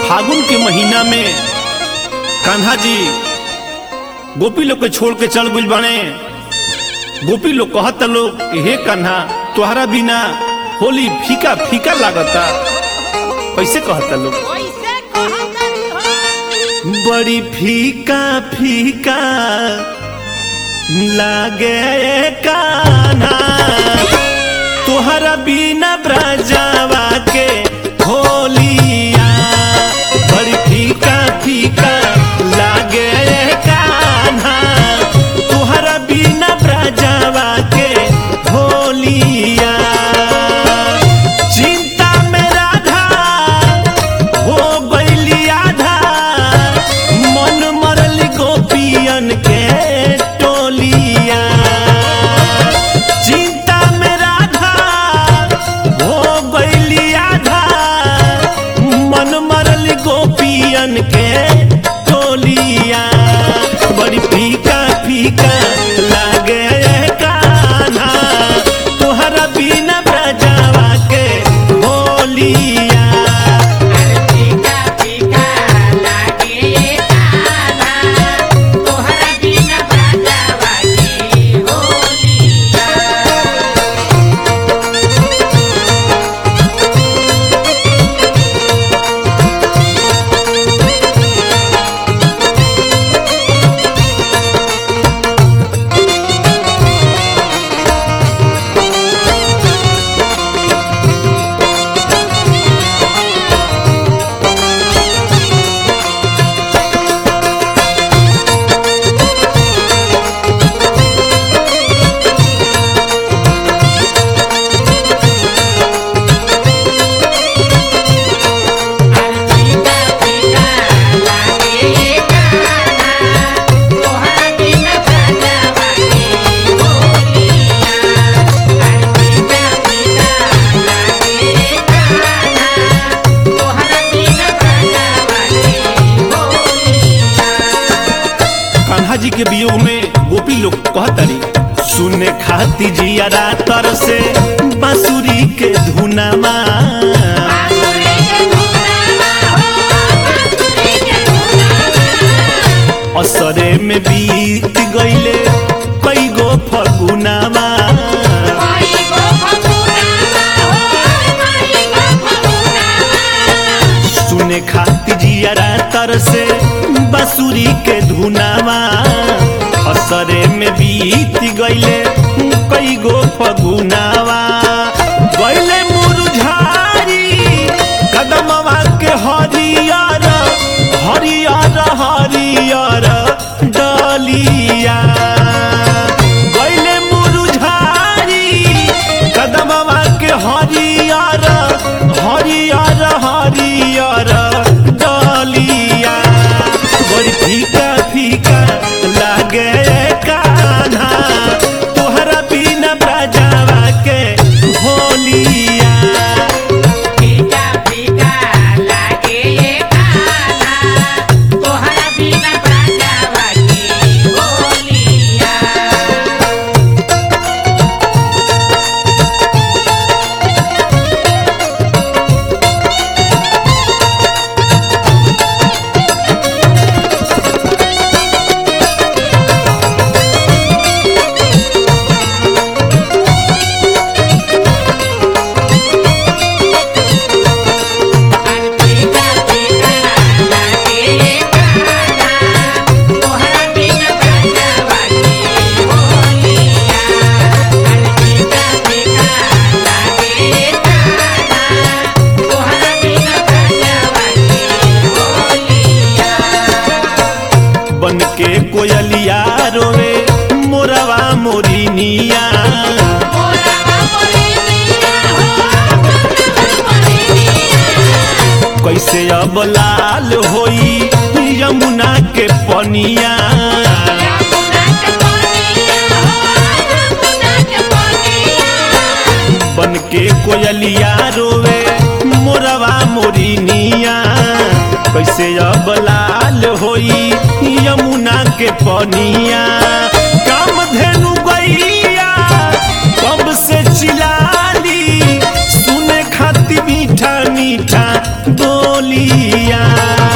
फागुन के महीना में कान्हा जी गोपी लोग के छोड़ के चल गइल बने गोपी लोग कहता लोग हे कान्हा तुहरा बिना होली फीका फीका लागता कैसे कहता लोग कैसे कहतरी हो बड़ी फीका फीका लागे कान्हा तुहरा बिना ब्रजावा के होलिया बड़ी फीका फीका लागे कान्हा तुहरा बिना ब्रजावा के होलिया चिंता में राधा हो गइली आधा मन मरल गोपियन के टोलिया चिंता में राधा हो गइली आधा मन मरल गोपियन के टोलिया बड़ी फीका फीका लागे कान्हा तोहरा बिना ब्रजावा के होलिया फीका फीका लागे कान्हा तोहरा बिना बजावा के होलिया फीका फीका लागे कान्हा तोहरा बिना बजावा के होलिया फीका फीका लागे कान्हा तोहरा बिना बजावा के होलिया कान्हा जी के वियोग में गोपी लोग कहतरी सुने खाती जिया तर से बांसुरी के धुनामा बांसुरी के धुनावा हो बांसुरी के धुनावा असरे में बीत गईले कई गो फगुनामा माई गो फगुनावा हो माई गो फगुनावा सुने खाती जिया तर से बांसुरी के धुनामा असरे में बीत गईले कई गो फगुनावा गईले मुरझारी कदमवा के हरियर हरियर हरियर डलिया गईले मुरझारी कदमवा के हरियर हरियर हरियर डलिया बड़ी फीका फीका लागे कान्हा तोहरा बिना बजावा के होलिया फीका फीका लागे कान्हा तोहरा बिना बजावा के होलिया फीका फीका लागे कान्हा तोहरा बिना बजावा के होलिया फीका फीका लागे कान्हा तोहरा बिना बजावा के होलिया बन के कोयलिया रोवे मोरवा मोरिनिया मोरवा मोरनिया हो मोरवा मोरनिया कैसे अब लाल होई यमुना के पनिया यमुना के पनिया हो यमुना के पनिया बन के कोयलिया रोवे मोरवा मोरिनिया कैसे अब लाल होई यमुना के पनिया काम धेनु गैया कब से चिलाली सुने खाती मीठा मीठा बोलिया